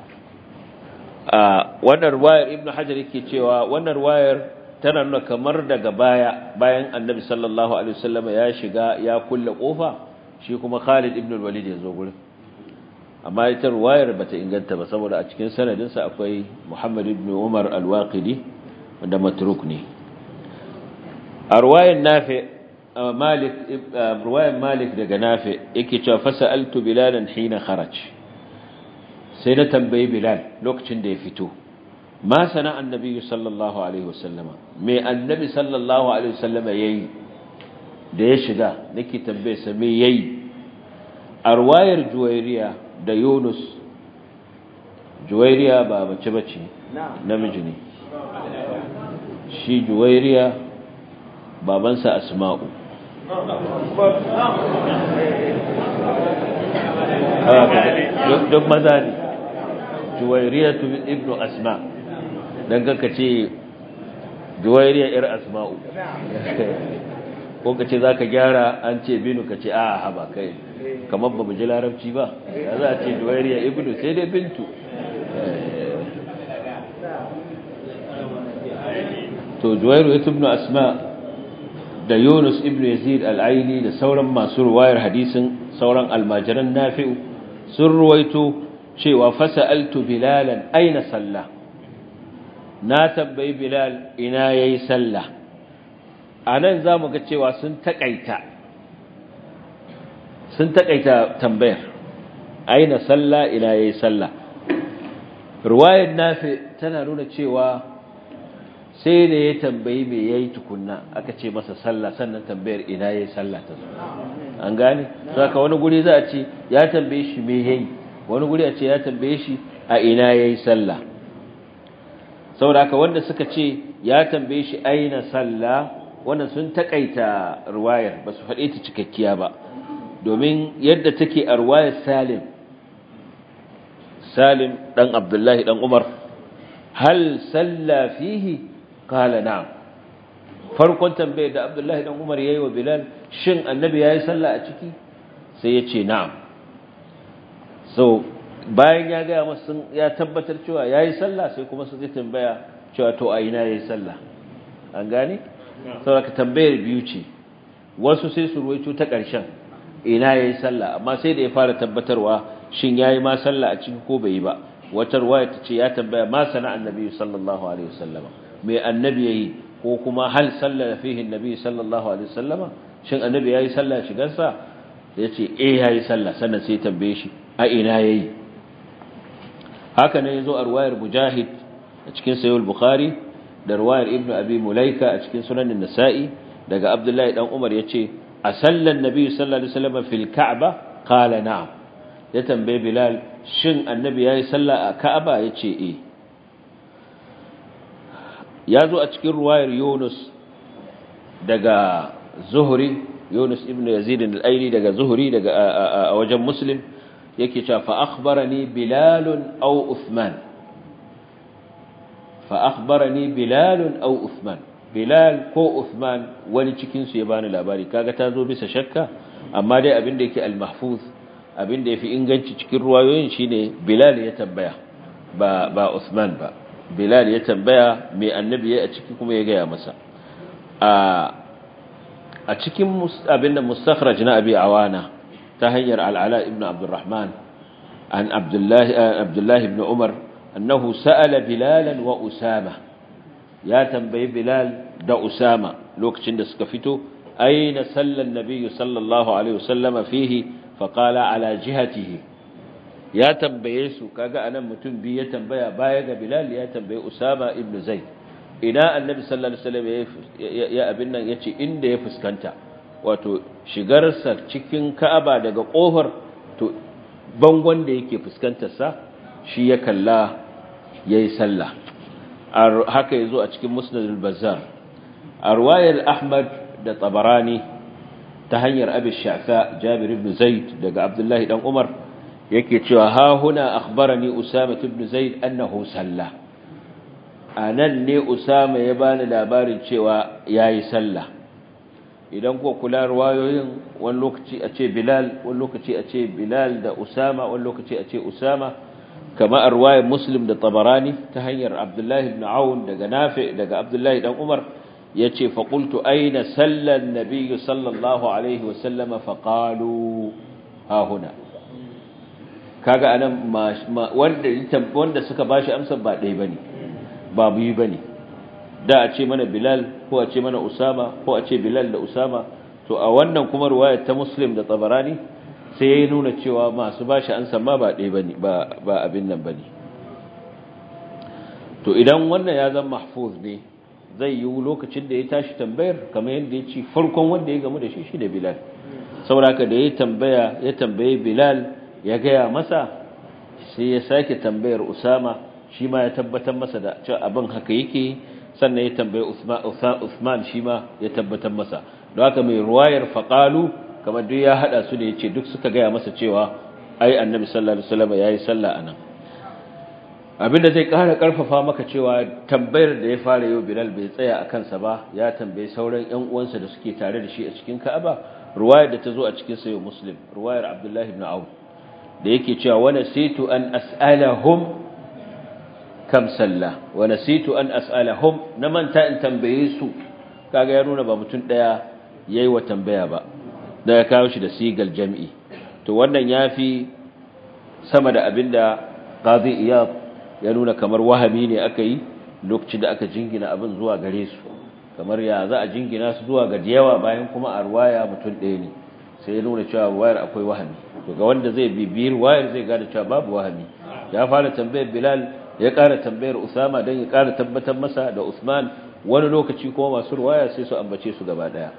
a wannan ruwayar Ibn Hajar yake cewa wannan ruwayar tana nuna kamar daga baya bayan Annabi sallallahu alaihi wasallam ya shiga ya kulle kofa shi kuma Khalid ibn al-Walid ya zo gurin amma ita ruwayar bata inganta ba saboda a cikin sanadinsa akwai Muhammad ibn Umar al-Waqidi wanda matruk ne a ruwayar Nafi Malik ruwayar Malik daga Nafi yake cewa fasaltu Bilalan hina kharaj sai na tambayi Bilal lokacin da ya fito ma sana annabi sallallahu alaihi wasallama me annabi sallallahu alaihi wasallama yayi da ya shiga nake tambaye sa me yayi arwayar juwairiya da yunus juwairiya ba mace bace namiji ne shi juwairiya babansa asma'u duk maza ne juwairiya ibnu asma don kanka ce juwairiya ir asma'u ko ka ce za ka gyara an ce binu ka ce a haba kai kamar ba mu ji larabci ba ya za a ce duwariya ibnu sai dai bintu to duwairu ibnu asma da yunus ibnu yazid al'aini da sauran masu ruwayar hadisin sauran almajiran nafi'u sun ruwaito cewa fasa'altu bilalan aina sallah na tambayi bilal ina yayi sallah a nan za mu ga cewa sun taƙaita sun taƙaita tambayar aina sallah ina yayi sallah ruwayar nafi tana nuna cewa sai da ya tambayi me yayi tukunna aka ce masa sallah sannan tambayar ina yayi sallah ta zo an gane saka wani guri za a ce ya tambaye shi me yayi wani guri a ce ya tambaye shi a ina yayi sallah saboda haka wanda suka ce ya tambaye shi aina sallah wannan sun takaita ruwayar ba su faɗe ta cikakkiya ba domin yadda take a ruwayar salim salim ɗan abdullahi ɗan umar hal salla fihi kala na'am farkon tambayar da abdullahi ɗan umar ya yi wa bilal shin annabi ya yi salla a ciki sai ya ce na'am so bayan ya gaya masu ya tabbatar cewa ya yi sallah sai kuma su zai tambaya cewa to a ina ya yi sallah an gane? sauraka tambayar biyu ce wasu sai su ruwaito ta ƙarshen ina ya yi sallah amma sai da ya fara tabbatarwa shin ya yi ma sallah a ciki ko bai yi ba wata ruwaya ta ce ya tambaya ma sana annabi sallallahu alaihi wasallama mai annabi ya yi ko kuma hal sallah fihi annabi sallallahu alaihi wasallama shin annabi ya yi sallah shigarsa ya ce eh ya yi sallah sannan sai tambaye shi a ina ya yi haka ne ya zo a ruwayar mujahid a cikin sayul bukhari da ruwayar ibnu abi mulaika a cikin sunanin nasa'i daga abdullahi dan umar ya ce a sallan nabi sallallahu alaihi wasallam fil ka'ba qala na'am ya tambaye bilal shin annabi yayi sallah a ka'aba yace eh ya zo a cikin ruwayar yunus daga zuhri yunus ibn yazid al-aili daga zuhri daga a wajen muslim yake cewa fa akhbarani bilal aw uthman fa akhbarani bilal aw uthman bilal ko uthman wani cikin su ya bani labari kaga ta zo bisa shakka amma dai abin da yake al-mahfuz abin da yafi inganci cikin ruwayoyin shine bilal ya tambaya ba ba uthman ba bilal ya tambaya me annabi ya a ciki kuma ya gaya masa a a cikin abin da mustakhraj na abi awana ta hanyar al'ala ibn abdurrahman an abdullahi abdullahi ibn umar annahu sa'ala bilalan wa usama ya tambayi bilal da usama lokacin da suka fito aina sallan nabiyyu sallallahu alaihi wasallama fihi faqala ala jihatihi ya tambaye su kaga anan mutum biyu ya tambaya baya ga bilal ya tambaye usama ibn zaid ina annabi sallallahu alaihi wasallam ya abin nan yace inda ya fuskanta wato shigarsa cikin ka'aba daga kofar to bangon da yake fuskantar sa shi ya kalla yayi sallah haka yazo a cikin musnad al-bazzar a riwayar ahmad da tabarani ta hanyar abi sha'fa jabir ibn zaid daga abdullahi dan umar yake cewa ha huna akhbarani usama ibn zaid annahu salla anan ne usama ya bani labarin cewa yayi sallah idan ko kula riwayoyin wani lokaci a ce bilal wani lokaci a ce bilal da usama wani lokaci a ce usama kama a riwayar muslim da tabarani ta hanyar abdullahi ibn aun daga nafi daga abdullahi dan umar yace fa qultu aina salla an-nabiy sallallahu alaihi wa sallama fa qalu ha huna kaga anan wanda wanda suka bashi amsar ba dai bane ba biyu bane da a ce mana bilal ko a ce mana usama ko a ce bilal da usama to a wannan kuma riwayar ta muslim da tabarani sai ya nuna cewa masu bashi amsar ma ba dai bane ba ba abin nan bane to idan wannan ya zama mahfuz ne zai yi lokacin da ya tashi tambayar kamar yadda ya ce farkon wanda ya gamu da shi shi da bilal sauraka da ya tambaya ya tambaye bilal ya gaya masa sai ya sake tambayar usama shi ma ya tabbatar masa da cewa abin haka yake sannan ya tambaye usman shi ma ya tabbatar masa don haka mai ruwayar faƙalu kamar duk ya haɗa su da ya ce duk suka gaya masa cewa ai annabi sallallahu alaihi wasallam ya yi sallah anan abinda zai ƙara ƙarfafa maka cewa tambayar da ya fara yau bilal bai tsaya a kansa ba ya tambayi sauran ƴan uwansa da suke tare da shi a cikin ka'aba ruwayar da ta zo a cikin sayo muslim ruwayar abdullahi ibn auf da yake cewa wa nasitu an as'alahum kam salla wa nasitu an as'alahum na manta in tambaye su kaga ya nuna ba mutum daya yayi wa tambaya ba da ya kawo shi da sigal jam'i to wannan yafi sama da abinda qadi iyad ya nuna kamar wahami ne aka yi lokacin da aka jingina abin zuwa gare su kamar ya za a jingina su zuwa ga yawa bayan kuma a ruwaya mutum ɗaya ne sai ya nuna cewa ruwayar akwai wahami to ga wanda zai bibiyi ruwayar zai gane cewa babu wahami ya fara tambayar bilal ya ƙara tambayar usama don ya ƙara tabbatar masa da usman wani lokaci kuma masu ruwaya sai su ambace su gaba ɗaya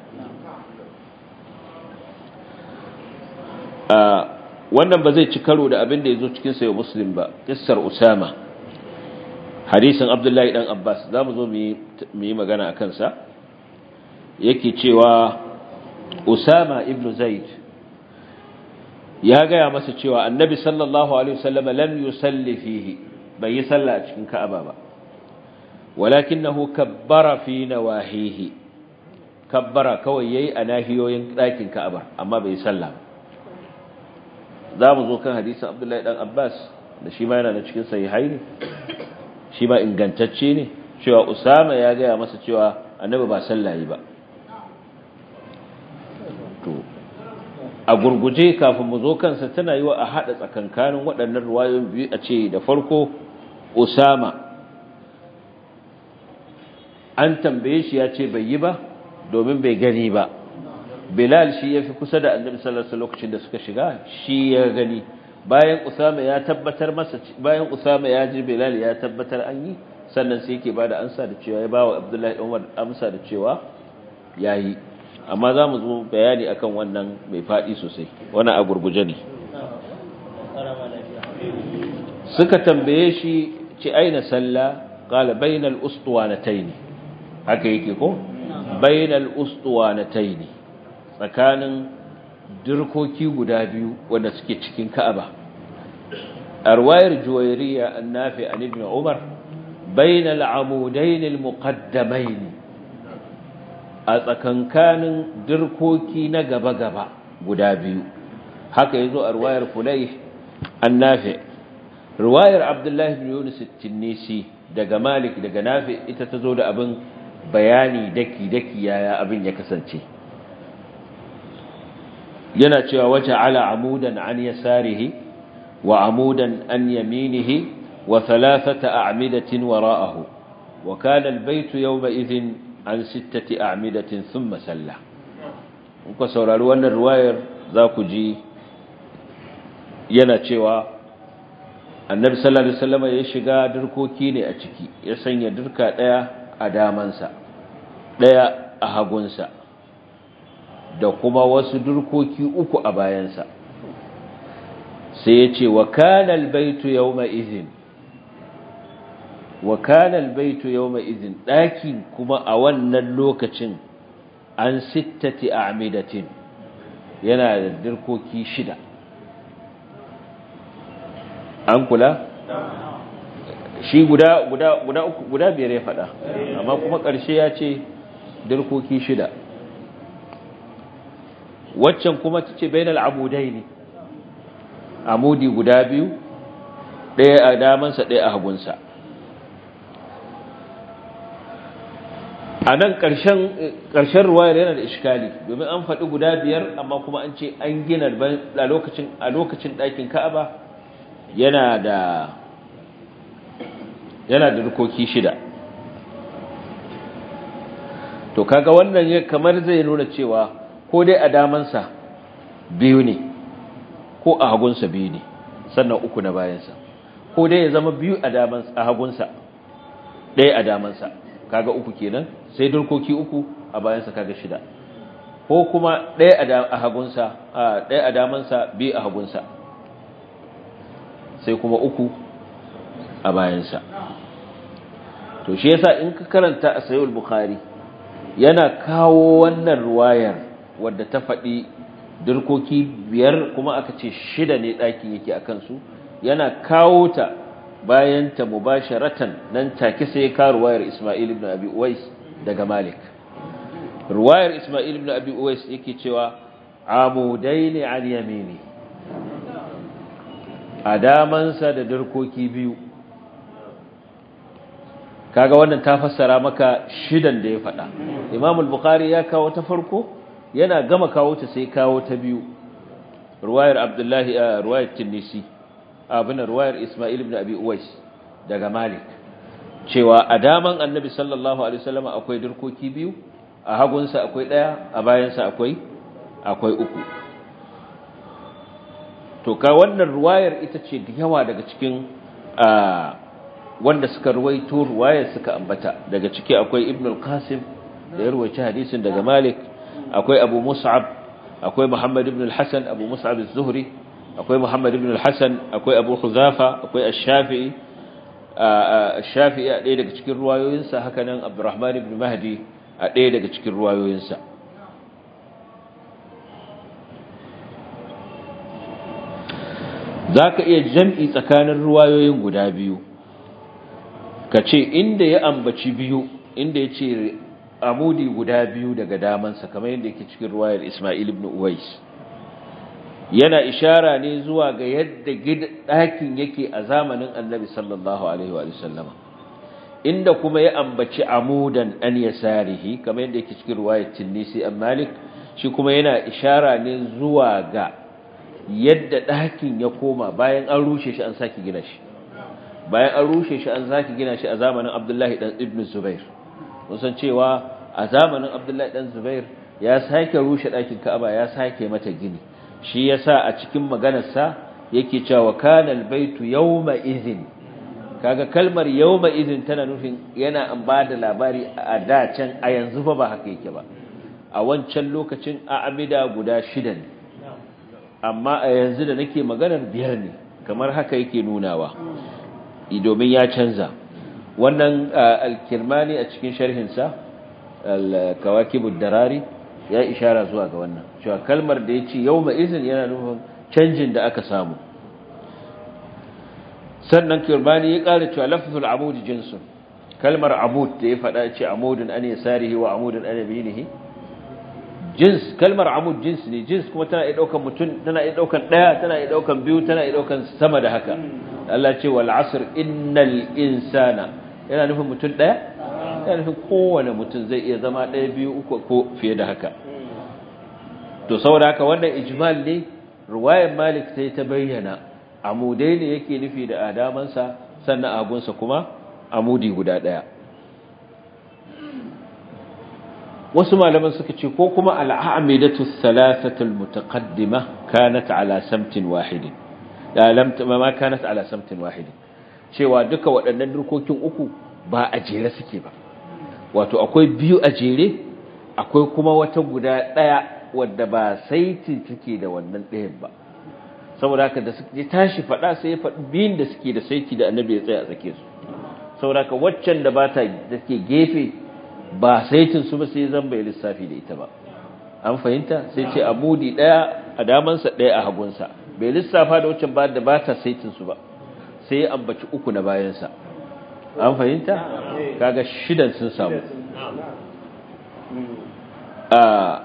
wannan ba zai ci karo da abin da ya zo cikin sayo muslim ba kissar usama hadisin abdullahi dan abbas za mu zo mu yi magana a kansa yake cewa usama ibn zaid ya gaya masa cewa annabi sallallahu alaihi wasallam lam yusalli fihi bai yi sallah a cikin ka'aba ba walakinahu kabbara fi nawahihi kabbara kawai yayi a nahiyoyin ɗakin ka'aba amma bai yi sallah ba za mu zo kan hadisin abdullahi dan abbas da shi ma yana da cikin sahihai ne shi ma ingantacce ne cewa usama ya gaya masa cewa annabi ba sallayi ba to a gurguje kafin mu zo kansa tana yi wa a haɗa tsakankanin waɗannan ruwayoyin biyu a ce da farko usama an tambaye shi ya ce bai yi ba domin bai gani ba bilal shi ya fi kusa da annabi sallallahu alaihi lokacin da suka shiga shi ya gani bayan usama ya tabbatar masa bayan usama ya ji bilal ya tabbatar an yi sannan sai yake bada ansa da cewa ya bawa abdullahi dan umar amsa da cewa yayi amma za mu zo bayani akan wannan mai faɗi sosai wannan a gurguje ne suka tambaye shi ce aina salla qala bainal ustuwanatayn haka yake ko bainal ustuwanatayn tsakanin dirkoki guda biyu wanda suke cikin Ka'aba arwayar juwayriya annafi an ibn umar bainal amudayn almuqaddamayn a tsakankanin dirkoki na gaba-gaba guda biyu haka yazo a ruwayar fulayh annafi ruwayar abdullahi bin yunus at-tinisi daga malik daga nafi ita tazo da abin bayani daki-daki yaya abin ya kasance yana cewa waje ala amudan an yasarihi wa amudan an yaminihi wa thalathata a'midatin wara'ahu wa kana al-baytu yawma idhin an sittati a'midatin thumma salla kuka saurari wannan ruwayar za ku ji yana cewa annabi sallallahu alaihi wasallam ya shiga dirkoki ne a ciki ya sanya dirka daya a damansa daya a hagunsa da kuma wasu dirkoki uku a bayansa sai ya ce wa kana albaytu yawma idhin wa kana albaytu yawma idhin dakin kuma a wannan lokacin an sittati a'midatin yana da dirkoki shida an kula shi guda guda guda uku guda biyar ya fada amma kuma ƙarshe ya ce dirkoki shida waccan kuma tace bainal amudaini amudi guda biyu ɗaya a damansa ɗaya a hagunsa a nan ƙarshen ruwayar yana da iskali domin an faɗi guda biyar amma kuma an ce an gina a lokacin ɗakin ka'aba yana da yana da rukoki shida to kaga wannan kamar zai nuna cewa ko dai a damansa biyu ne ko a hagunsa biyu ne sannan uku na bayansa ko dai ya zama biyu a damansa a hagunsa ɗaya a damansa kaga uku kenan sai durkoki uku a bayansa kaga shida ko kuma ɗaya a hagunsa ɗaya a damansa biyu a hagunsa sai kuma uku a bayansa to shi yasa in ka karanta a sayyid bukhari yana kawo wannan ruwayar wadda ta faɗi dirkoki biyar kuma aka ce shida ne ɗakin yake a kansu yana kawo ta bayan ta mubasharatan nan take sai ka ruwayar Isma'il ibn Abi Uwais daga Malik ruwayar Isma'il ibn Abi Uwais yake cewa amudaini an yamini adamansa da dirkoki biyu kaga wannan ta fassara maka shidan da ya faɗa Imam al-Bukhari ya kawo ta farko yana gama kawo ta sai kawo ta biyu ruwayar Abdullahi ruwayar Tinisi abin ruwayar Ismail ibn Abi Uwais daga Malik cewa a daman Annabi sallallahu alaihi wasallam akwai dirkoki biyu a hagunsa akwai daya a bayansa akwai akwai uku to ka wannan ruwayar ita ce da yawa daga cikin wanda suka ruwaito ruwayar suka ambata daga ciki akwai Ibn al-Qasim da ya ruwaici hadisin daga Malik akwai Abu Mus'ab akwai Muhammad ibn al-Hasan Abu Mus'ab az-Zuhri akwai Muhammad ibn al-Hasan akwai Abu Huzafa akwai Ash-Shafi'i Ash-Shafi'i a ɗaya daga cikin ruwayoyinsa haka nan Abdurrahman ibn Mahdi a ɗaya daga cikin ruwayoyinsa zaka iya jam'i tsakanin ruwayoyin guda biyu kace inda ya ambaci biyu inda yace amudi guda biyu daga damansa kamar yadda yake cikin ruwayar Ismail ibn Uwais yana ishara ne zuwa ga yadda ɗakin yake a zamanin annabi sallallahu alaihi wa sallama inda kuma ya ambaci amudan an yasarihi kamar yadda yake cikin ruwayar Tinnisi an Malik shi kuma yana ishara ne zuwa ga yadda ɗakin ya koma bayan an rushe shi an saki gina shi bayan an rushe shi an saki gina shi a zamanin Abdullahi dan Ibn Zubair mun san cewa a zamanin Abdullahi dan Zubair ya sake rushe ɗakin Ka'aba ya sake mata gini shi yasa a cikin maganarsa yake cewa kana albaytu yawma idhin kaga kalmar yawma idhin tana nufin yana an bada labari a da can a yanzu fa ba haka yake ba a wancan lokacin a amida guda shida ne amma a yanzu da nake maganar biyar ne kamar haka yake nunawa domin ya canza wannan al-kirmani a cikin sharhinsa al-kawakibud darari ya ishara zuwa ga wannan cewa kalmar da ya ce yau izin yana nufin canjin da aka samu sannan kirbani ya ƙara cewa lafzul amud jinsun kalmar amud da ya faɗa ce amudun an yasarihi wa amudun an yaminihi jins kalmar amud jins ne jins kuma tana iya daukan mutum tana iya daukan daya tana iya daukan biyu tana iya daukan sama da haka Allah ce wal asr innal insana yana nufin mutum daya yana nufin kowane mutum zai iya zama daya biyu uku ko fiye da haka to saboda haka wannan ijmal ne ruwayar malik sai ta bayyana amudai ne yake nufi da adamansa sannan agunsa kuma amudi guda daya wasu malaman suka ce ko kuma al'amidatu thalathatu almutaqaddima kanat ala samtin wahidin ya lam ma kanat ala samtin wahidin cewa duka waɗannan durkokin uku ba a jere suke ba wato akwai biyu a jere akwai kuma wata guda ɗaya wadda ba saiti take da wannan ɗayan ba saboda haka da suke tashi faɗa sai ya faɗi biyun da suke da saiti da annabi ya tsaya a tsake su saboda haka waccan da ba ta da ke gefe ba saitin su ba sai zan bai lissafi da ita ba an fahimta sai ce amudi daya a damansa daya a hagunsa bai lissafa da waccan ba da ba ta saitin su ba sai ya ambaci uku na bayansa an fahimta kaga shidan sun samu a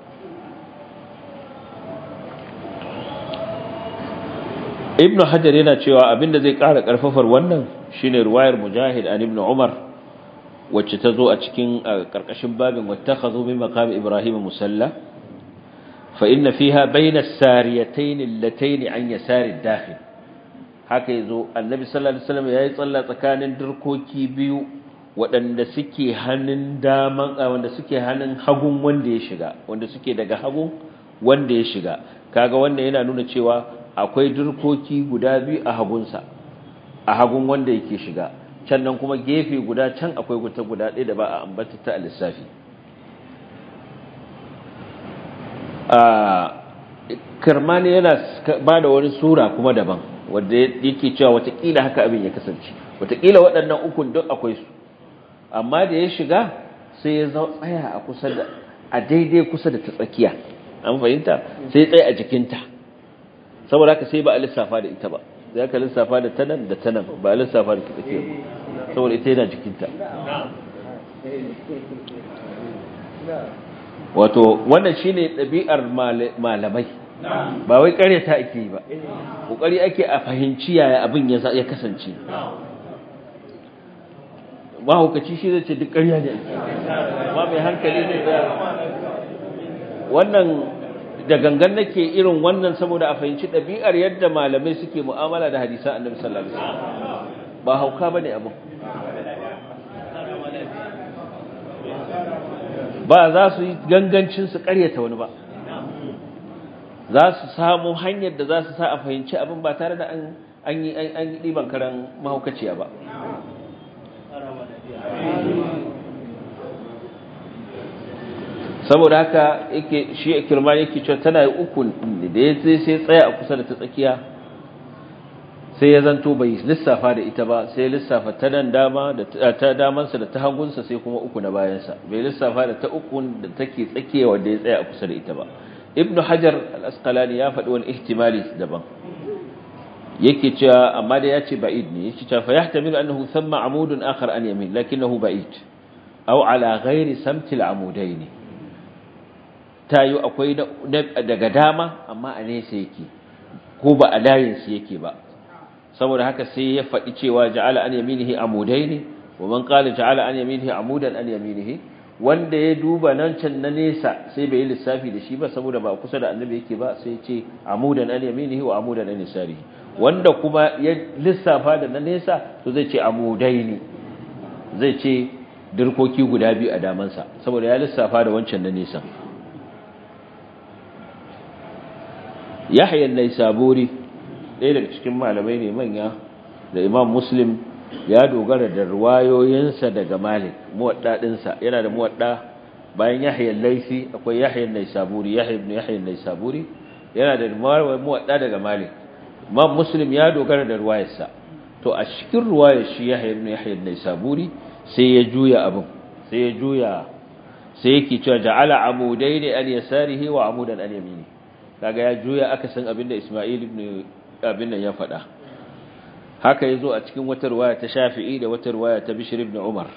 ibnu hajar yana cewa abinda zai ƙara ƙarfafar wannan shine ruwayar mujahid an ibnu umar wacce ta zo a cikin ƙarƙashin babin wattakhadhu min maqam ibrahim musalla fa inna fiha bayna as-sariyatayn allatayn an yasari ad-dakhil haka yazo annabi sallallahu alaihi wasallam yayi tsalla tsakanin durkoki biyu waɗanda suke hannun daman wanda suke hannun hagun wanda ya shiga wanda suke daga hagun wanda ya shiga kaga wannan yana nuna cewa akwai durkoki guda biyu a hagunsa a hagun wanda yake shiga can nan kuma gefe guda can akwai guta guda ɗaya da ba a ambata ta a lissafi karmani yana ba da wani sura kuma daban wadda yake cewa watakila haka abin ya kasance watakila waɗannan ukun duk akwai su amma da ya shiga sai ya tsaya a kusa da a daidai kusa da ta tsakiya an fahimta sai ya tsaya a jikinta saboda haka sai ba a lissafa da ita ba za ka lissafa da tanan da tanan ba a lissafa da tsakiyar saboda ita yana jikinta wato wannan shine ɗabi'ar malamai ba wai ta ake yi ba ƙoƙari ake a fahimci yaya abin ya kasance mahaukaci shi zai ce duk ƙarya ne ba mai hankali ne wannan da gangan nake irin wannan saboda a fahimci ɗabi'ar yadda malamai suke mu'amala da hadisan annabi sallallahu alaihi wasallam ba hauka bane abu ba za su yi gangancin su ƙaryata wani ba za su samu hanyar da za su sa a fahimci abin ba tare da an an yi an yi ɗiban karan mahaukaciya ba saboda haka yake shi kirmani yake cewa tana yi uku da ya sai sai tsaya a kusa da ta tsakiya sai ya zanto bai lissafa da ita ba sai lissafa ta nan dama da ta damansa da ta hagunsa sai kuma uku na bayansa bai lissafa da ta uku da take tsakiya wanda ya tsaya a kusa da ita ba ibnu hajar al-asqalani ya faɗi wani ihtimali daban yake cewa amma da ya ce ba'id ne yake cewa fa yahtamilu annahu thamma amudun akhar an yamin lakinnahu ba'id aw ala ghairi samti al-amudayn tayu akwai daga dama amma a nesa yake ko ba a layinsu yake ba saboda haka sai ya faɗi cewa ja'ala an yaminihi amudaini wa man qala ja'ala an yaminihi amudan an yaminihi wanda ya duba nan can na nesa sai bai yi lissafi da shi ba saboda ba kusa da annabi yake ba sai ya ce amudan an yaminihi wa amudan an yasarihi wanda kuma ya lissafa da na nesa to zai ce amudaini zai ce dirkoki guda biyu a damansa saboda ya lissafa da wancan na nesa Yahya an-Naisaburi ɗaya daga cikin malamai ne manya da Imam Muslim ya dogara da ruwayoyinsa daga Malik muwadda dinsa yana da muwadda bayan Yahya al-Laisi akwai Yahya an-Naisaburi Yahya ibn Yahya an-Naisaburi yana da muwadda daga Malik Imam Muslim ya dogara da ruwayarsa to a cikin ruwayar shi Yahya ibn Yahya an-Naisaburi sai ya juya abin sai ya juya sai yake cewa ja'ala amudaini an yasarihi wa amudan an yamini kaga ya juya aka san abinda Isma'il ibn abin nan ya faɗa haka yazo a cikin wata riwaya ta Shafi'i da wata riwaya ta Bishr ibn Umar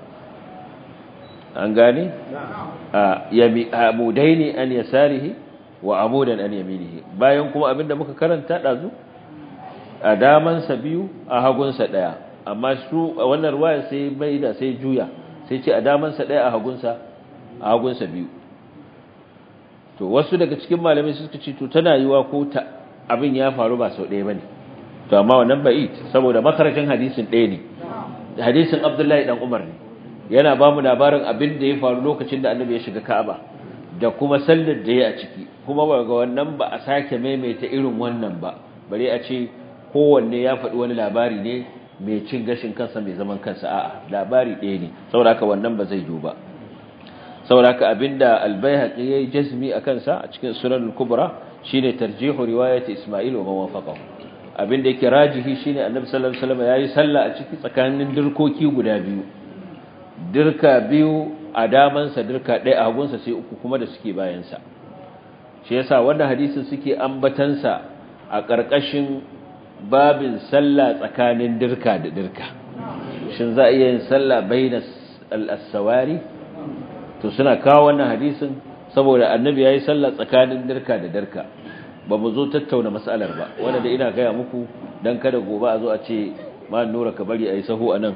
an gane yami amudaini an yasarihi wa amudan an yaminihi bayan kuma abinda muka karanta dazu a daman sa biyu a hagun sa daya amma su wannan riwaya sai bai da sai juya sai ce a daman sa daya a hagun sa a hagun sa biyu to wasu daga cikin malamai suka ce to tana yiwa ko ta abin ya faru ba sau ɗaya bane to amma wannan ba'id saboda makarajin hadisin ɗaya ne hadisin Abdullahi dan Umar ne yana ba mu labarin abin da ya faru lokacin da Annabi ya shiga Ka'aba da kuma sallar da ya a ciki kuma ba ga wannan ba a sake maimaita irin wannan ba bare a ce kowanne ya faɗi wani labari ne mai cin gashin kansa mai zaman kansa a'a labari ɗaya ne saboda haka wannan ba zai yiwu ba sauraka abinda albayhaqi yayi jazmi akan sa a cikin sunan al-kubra shine tarjihu riwayat isma'il wa mawafaqahu abinda yake rajihi shine annabi sallallahu alaihi wasallam yayi sallah a ciki tsakanin dirkoki guda biyu dirka biyu a daman sa dirka ɗaya a hagun sa sai uku kuma da suke bayan sa shi yasa wannan hadisin suke ambatan sa a ƙarƙashin babin sallah tsakanin dirka da dirka shin za a iya yin sallah bainas al-sawari to suna kawo wannan hadisin saboda annabi yayi sallah tsakanin dirka da dirka ba mu zo tattauna mas'alar ba wanda da ina gaya muku dan kada gobe a zo a ce ma nura ka bari ayi sahu anan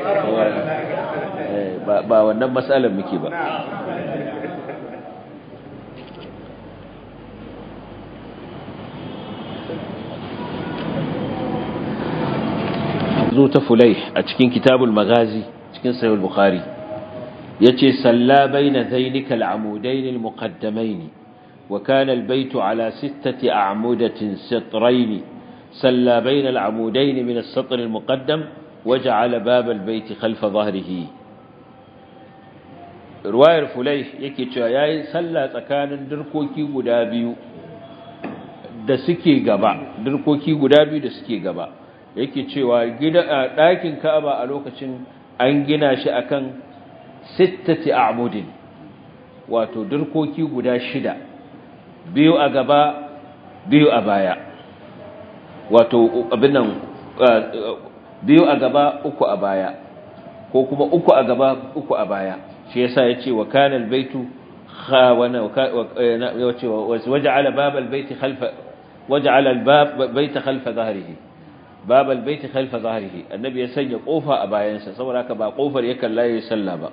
ba ba wannan mas'alar muke ba zo ta fulai a cikin kitabul magazi cikin sahih bukhari yace salla baina zainika al'amudain al-muqaddamain wa kana al-bayt ala sittati a'mudatin sitrain salla baina al'amudain min as-satr al-muqaddam waja'ala bab al-bayt khalfa dhahrihi ruwayar fulai yake cewa yayi salla tsakanin dirkoki guda biyu da suke gaba dirkoki guda biyu da suke gaba yake cewa gida ɗakin Ka'aba a lokacin an gina shi akan sittati a'mudin wato dirkoki guda shida biyu a gaba biyu a baya wato abin nan biyu a gaba uku a baya ko kuma uku a gaba uku a baya shi yasa yace wa kana albaytu khawana yace waja'ala bab albayti khalfa waja'ala albab bayta khalfa dhahrihi bab albayti khalfa dhahrihi annabi ya sanya kofa a bayansa saboda haka ba kofar ya kalla yayin sallah ba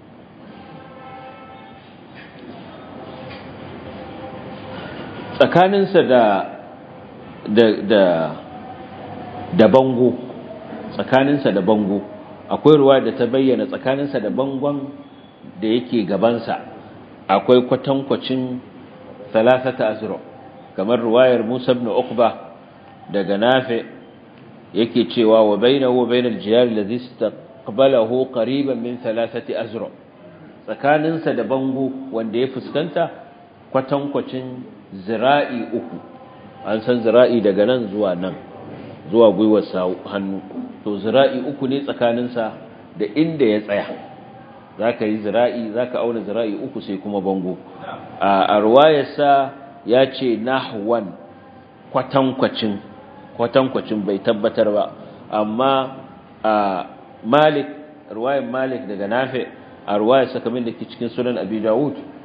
tsakaninsa da da da da bango tsakaninsa da bango akwai ruwa da ta bayyana tsakaninsa da bangon da yake gabansa akwai kwatankwacin thalathata azra kamar ruwayar Musa ibn Uqba daga Nafi yake cewa wa bainahu wa bainal jiyar alladhi istaqbalahu qariban min thalathati azra tsakaninsa da bango wanda ya fuskanta kwatankwacin zira'i uku an san zira'i daga nan zuwa nan zuwa gwiwar hannu to zira'i uku ne tsakaninsa da inda ya tsaya zaka yi zira'i zaka auna zira'i uku sai kuma bango a ruwayarsa ya ce nahwan kwatankwacin kwatankwacin bai tabbatar ba amma a malik ruwayar malik daga nafi a ruwayarsa kamar da ke cikin sunan abi dawud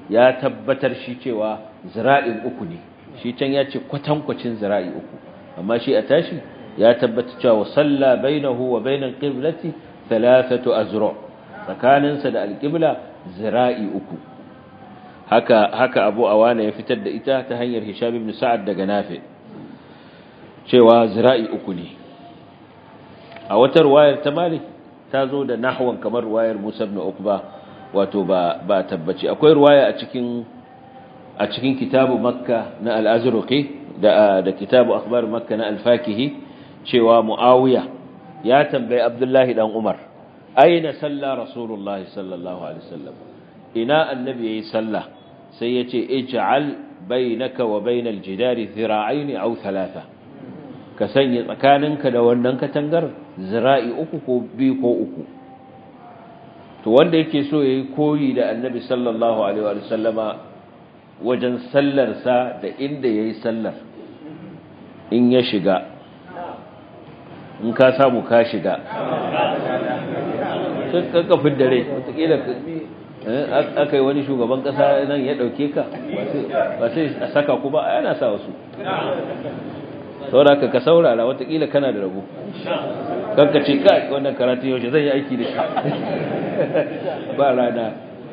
ya tabbatar shi cewa zira'in uku ne shi can ya ce kwatankwacin zira'i uku amma shi a tashi ya tabbata cewa salla bainahu wa bainal qiblati thalathatu azra tsakaninsa da alqibla zira'i uku haka haka Abu Awana ya fitar da ita ta hanyar Hisham ibn Sa'ad daga Nafi cewa zira'i uku ne a wata ruwayar ta Malik ta zo da nahwan kamar ruwayar Musa ibn Uqba wato ba ba tabbaci akwai ruwaya a cikin a cikin kitabu Makka na al-Azraqi da da kitabu akhbar Makka na al-Fakihi cewa Muawiya ya tambayi Abdullahi dan Umar aina salla Rasulullahi sallallahu alaihi wasallam ina annabi yayi sallah sai yace ij'al bainaka wa bainal jidari dhira'aini aw thalatha ka sanya tsakaninka da wannan katangar zira'i uku ko biyu ko uku to wanda yake so yayi koyi da annabi sallallahu alaihi wa sallama wajen sallar sa da inda yayi sallar in ya shiga in ka samu ka shiga ka kafin dare wataƙila aka yi wani shugaban ƙasa nan ya ɗauke ka ba sai a saka ku ba yana sa wasu sauraka ka saurara watakila kana da rabu kanka ce kai wannan karatu yaushe zai yi aiki da shi ba rana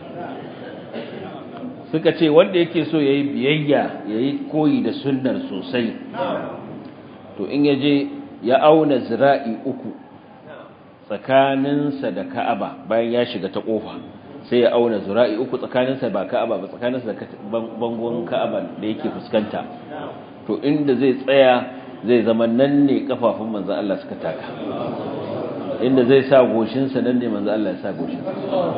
suka ce wanda yake so ya yi biyayya ya yi koyi da sunnar sosai to in ya je ya auna zira'i uku tsakaninsa da ka'aba bayan ya shiga ta ƙofa sai ya auna zira'i uku tsakaninsa ba ka'aba ba tsakaninsa da bangon ka'aba da yake fuskanta to inda zai tsaya zai zama nan ne kafafun manzo Allah suka taka inda zai sa goshinsa nan ne manzo Allah ya sa goshinsa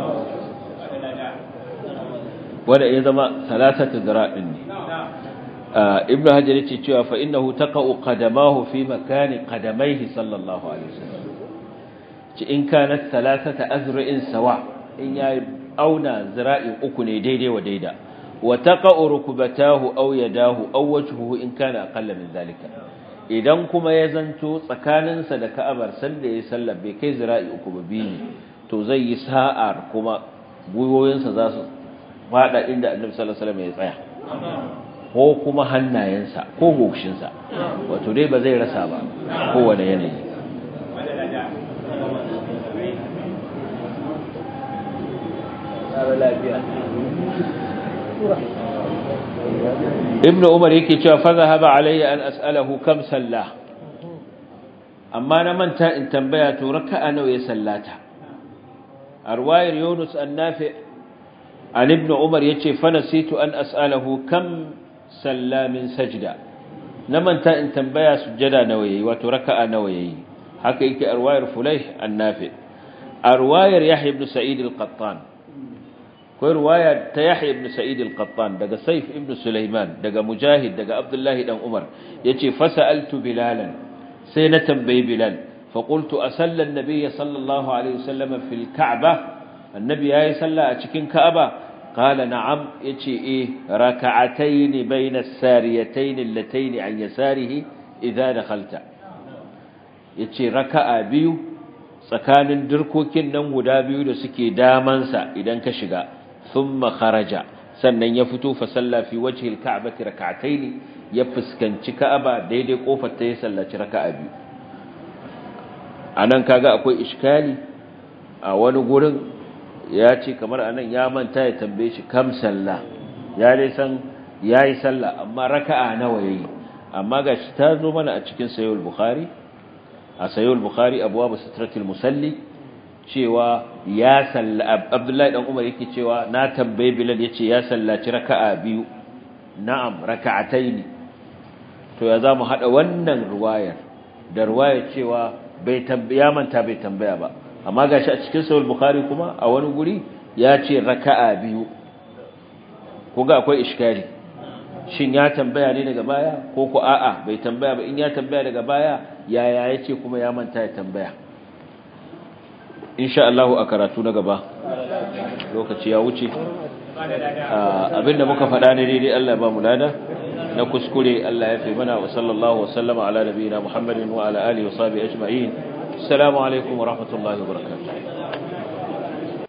wanda ya zama salasatu zira'in ne ibnu hajar yace cewa fa innahu taqa'u qadamahu fi makani qadamayhi sallallahu alaihi wasallam ci in kanat salasata azra'in sawa in ya auna zira'in uku ne daidai wa daida wa taqa'u rukbatahu aw yadahu aw wajhuhu in kana aqalla min zalika idan kuma ya zanto tsakaninsa da Ka'abar sanda ya sallar bai kai zira'i uku ba biyu to zai yi sa'ar kuma guyoyinsa za su fada inda Annabi sallallahu alaihi wasallam ya tsaya ko kuma hannayensa ko goshinsa wato dai ba zai rasa ba kowane yanayi ibn umar yake cewa fa zahaba alayya an as'alahu kam salla amma na manta in tambaya to raka'a nawa ya sallata arwayar yunus annafi an ibn umar yace fa nasitu an as'alahu kam salla min sajda na manta in tambaya sujjada nawa yayi wato raka'a nawa yayi haka yake arwayar fulayh annafi arwayar yahya ibn sa'id al-qattan akwai ruwaya ta Yahya ibn Sa'id al-Qattan daga Saif ibn Sulaiman daga Mujahid daga Abdullahi dan Umar yace fasaltu bilalan sai na tambayi Bilal fa qultu asalla an-nabiy sallallahu alaihi wasallam fil Ka'ba annabi yayi salla a cikin Ka'aba qala na'am yace eh rak'atayn bayna as-sariyatayn allatayn an yasarihi idza dakhalta yace raka'a biyu tsakanin dirkokin nan guda biyu da suke damansa idan ka shiga ثم خرج sannan ya fito fa salla fi wajhi al-ka'bati rak'atayn ya fuskanci ka'aba daidai kofar ta ya sallaci raka'a biyu anan kaga akwai iskali a wani gurin ya ce kamar anan ya manta ya tambaye shi kam salla ya dai san yayi salla amma raka'a nawa yayi amma gashi ta zo mana a cikin sahih al-bukhari a sahih al-bukhari abwab sitratil musalli cewa ya salla Abdullahi dan Umar yake cewa na tambaye Bilal yace ya sallaci raka'a biyu na'am raka'ataini to ya zamu hada wannan ruwayar da ruwayar cewa bai tambaya manta bai tambaya ba amma gashi a cikin sahih bukhari kuma a wani guri ya ce raka'a biyu kuga akwai iskari shin ya tambaya ne daga baya ko ko a'a bai tambaya ba in ya tambaya daga baya yaya yace kuma ya manta ya tambaya insha Allah a karatu na gaba lokaci ya wuce abinda muka faɗa ne daidai Allah ya ba mu lada na kuskure Allah ya fi mana wa sallallahu wa sallama ala nabiyina Muhammadin wa ala alihi wa sahbihi ajma'in assalamu alaikum wa rahmatullahi wa barakatuh